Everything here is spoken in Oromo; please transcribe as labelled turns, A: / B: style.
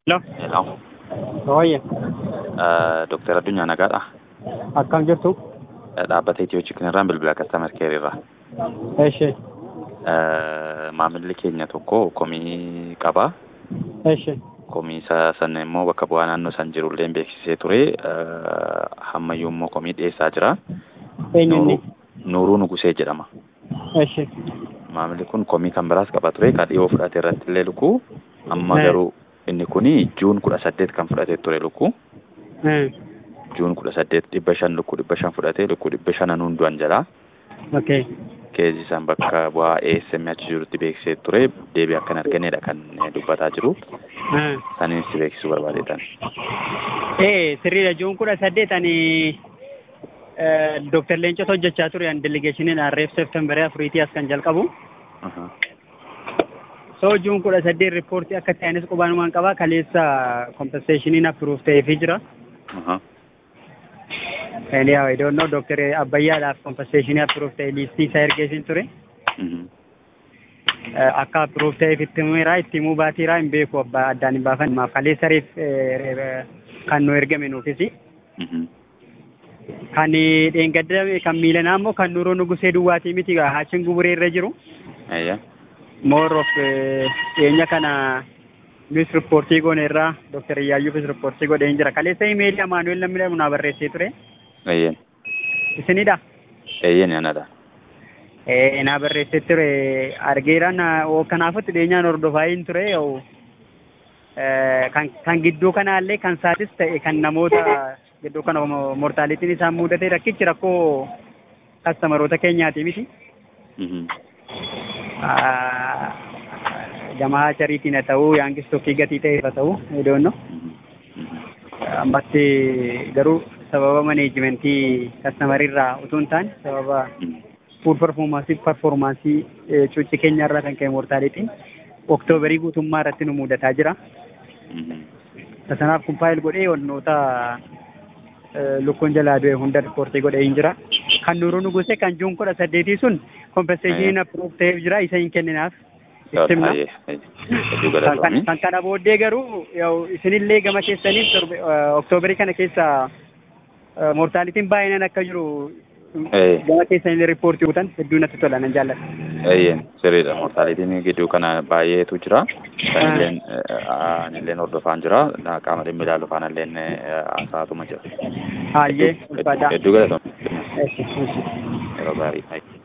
A: Hello.
B: Hello.
A: Hooyye.
B: Dooktar Addunyaa Nagaadha.
A: Akkam jirtu?
B: Dhaabbata Itiyoo Chikinirraan bilbila kastaamar keerirraa.
A: Eshi.
B: Maamilli keenya tokko komii qaba.
A: Eshi.
B: Komii isa sana immoo bakka bu'aa naannoo san jirullee beeksisee ture. Hammayyuu immoo komii dhiyeessaa jira.
A: Eenyunni?
B: Nuuruu Nugusee jedhama.
A: Eshi.
B: Maamilli kun komii kan biraas qaba ture. Kan dhiyoo fudhate irratti illee lukkuu. Amma garuu inni kuni juun kudha saddeet kan fudhate ture lukkuu. Juun kudha saddeet dhibba shan lukkuu dhibba shan fudhatee lukkuu dhibba shanan hunduan jalaa.
A: Okay.
B: Keezi isaan bakka bu'aa ASM achi jirutti beeksisee ture deebii akka hin arganneedha kan dubbataa jiru. Saniin si beeksisuu barbaadeetan.
A: Ee sirriidha juun kudha saddeet ani Dooktar Leencoo hojjechaa ture an delegeeshiniin Arreef Seeftembarii afuriitii as kan jalqabu. So juun kudha saddeet riippoortii akka ta'anis qubaanumaan qabaa kaleessa kompenseeshiniin appiruuf ta'eefii jira. Anyhow, I don't know, Dr. Abbayyaadhaaf kompenseeshinii appiruuf ta'e liistii isaa ergeesin ture. Akka appiruuf ta'eef itti himeera, itti himuu baatiira hin beeku abbaa addaan hin baafan. Maaf kaleessa reef kan nu ergame nuufisi. Kan dheengaddame kan miilanaa immoo kan Nuuroo Nugusee Duwwaatii miti haachiin guburee irra jiru. More of dhiyeenya kana nus riippoortii goone irraa Dr. Iyyaayuufis riippoortii godhee hin jira. Kaleessa imeelii Amaanuel namni jedhamu naa barreessee ture.
B: Eeyyen.
A: Isinidha?
B: Eeyyen anadha.
A: Ee naa barreessee ture argeera kanaafutti dhiyeenyaan hordofaa hin ture kan kan gidduu kanaallee kan saatis ta'e kan namoota gidduu kana mortaalitiin isaan mudate rakkichi rakkoo kastamaroota keenyaati miti. Gamaa chariitiin haa ta'uu yaangis tokkii gatii ta'eef haa ta'uu edoonno. Ammatti garuu sababa maneejimentii kastamariirraa utuu hin taane sababa fuul performaansii performaansii cuucci keenyarraa kan ka'e mortaalitiin oktoobarii guutummaa irratti nu mudataa jira. Kanaaf kun faayil godhee wantoota lukkuun jalaa du'e hunda riippoortii godhee hin jira. Kan Nuuruu Nugusee kan juun kudha saddeetii sun kompenseeshiniin appiruuf ta'eef jira isa hin kenninaaf. Ittimna. Kan kana booddee garuu isinillee gama keessaniif oktoobarii kana keessa mortaalitiin baay'inaan akka jiru gama keessanillee riippoortii guutan hedduu natti tola nan jaalladha.
B: Eeyyeen sirriidha mortaalitiin gidduu kana baay'eetu jira. Sanilleen anilleen hordofaan jira. Qaama dhimmi ilaalu faanalleen haasaatuma jira.
A: Hayyee ulfaataa.
B: Hedduu galatoomne. Yeroo gaarii.